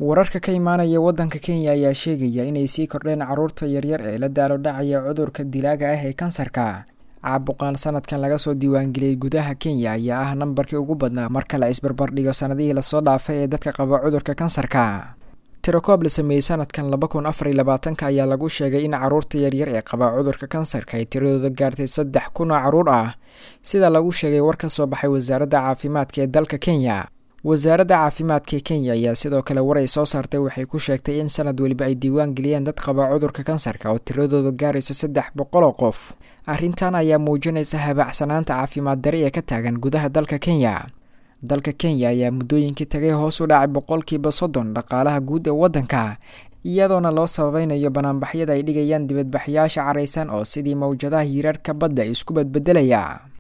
wararka ka imaanaya waddanka kenya ayaa sheegaya inay sii kordheen carruurta yaryar ee la daalo dhacaya cudurka dilaaga ah ee kansarka caabuqaan sanadkan laga soo diiwaangeliyey gudaha kenya ayaa ah nambarkii ugu badnaa marka la isbarbardhigo sanadihii lasoo dhaafay ee dadka qaba cudurka kansarka tirakoob la sameeyey sanadkan laba kun afar iyo labaatanka ayaa lagu sheegay in carruurta yaryar ee qaba cudurka kansarka ay tiradooda gaartay saddex kun oo carruur ah sida lagu sheegay war ka soo baxay wasaaradda caafimaadka ee dalka kenya wasaaradda caafimaadka ee kenya ayaa sidoo kale war ay soo saartay waxay ku sheegtay in sanad weliba ay diiwaan geliyeen dad qaba cudurka kansarka oo tiradooda gaarayso saddex boqol oo qof arrintan ayaa muujinaysa habaacsanaanta caafimaad dari ee ka taagan gudaha dalka kenya dalka kenya ayaa muddooyinkii tagay hoos u dhacay boqolkiiba soddon dhaqaalaha guud ee waddanka iyadoona loo sababeynayo banaanbaxyada ay dhigayaan dibadbaxyaasha caraysan oo sidii mawjadaha hiirarka badda isku badbedelaya